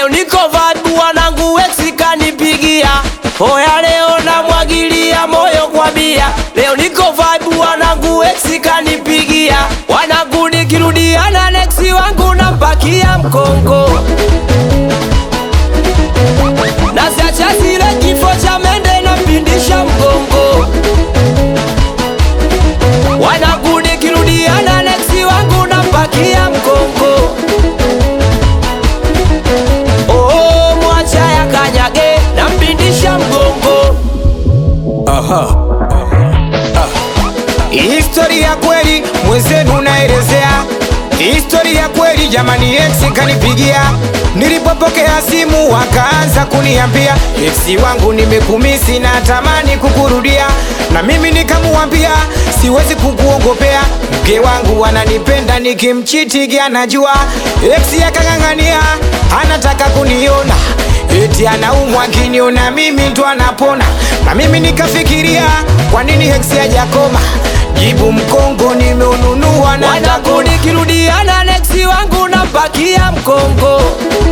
leo niko vibe wanangu ex kanipigia Oya leo namwagilia moyo kwa bia leo niko vibe wanangu ex kanipigia wanangu nikirudiana next wangu nampakia mkongo na siacha zile kifo cha mende napindisha mgongo wanangu nikirudiana next wangu nampakia mkongo Oh, mwacha ya kanyage nampindisha mgongo Historia kweli mwenzenu naelezea Historia kweli jamani, ex kanipigia nilipopokea simu wakaanza kuniambia ex wangu nimekumisi na tamani kukurudia, na mimi nikamuambia siwezi kukuongopea, mke wangu ananipenda nikimchitigi anajua. Ex akang'ang'ania anataka kuniona eti anaumwa akiniona mimi ndo anapona, na mimi nikafikiria kwa nini ex hajakoma jibu mkongo nimeununua na wanangu nikirudiana next wangu nampakia mkongo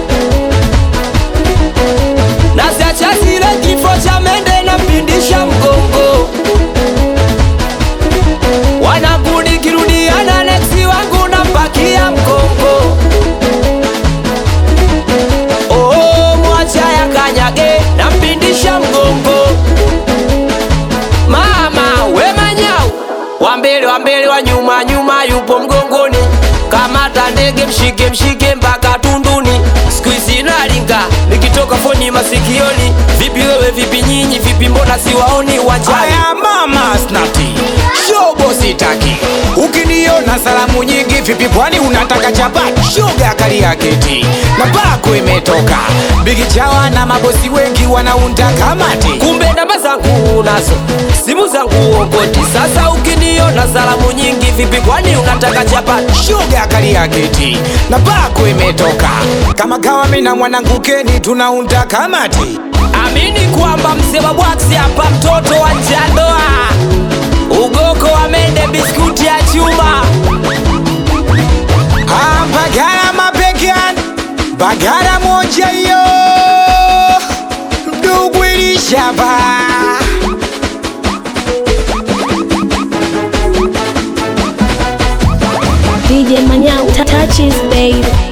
na siacha zile kifo cha mende nampindisha mgongo wanangu nikirudiana next wangu nampakia mkongo Oh, mwacha ya kanyage nampindisha mgongo mama we manyau wa mbele wa mbele wa nyuma nyuma yupo mgongoni kamata ndege mshike mshike mpaka tunduni siku hizi nalinga nikitoka foni masikioni vipi wewe vipi nyinyi vipi mbona siwaoni wachani Aya mama snati shobo sitaki, ukiniona salamu nyingi vipi, kwani unataka chapati? Shoga kali ya keti na pako imetoka bigi chawa na mabosi wengi wanaunda kamati. kumbe namba zangu unazo simu zangu okoti sasa ukiniona salamu nyingi vipi kwani unataka chapati Shoga kali ya keti na pako imetoka kama kawa, mimi na mwanangu Keni tunaunda kamati. amini kwamba mzee wa bwaksi hapa mtoto wa njandoa ugoko wa mende biskuti ya chuma Ah, Bagara mabegan Bagara moja hiyo ndugu ilishaba DJ Manyao touches baby.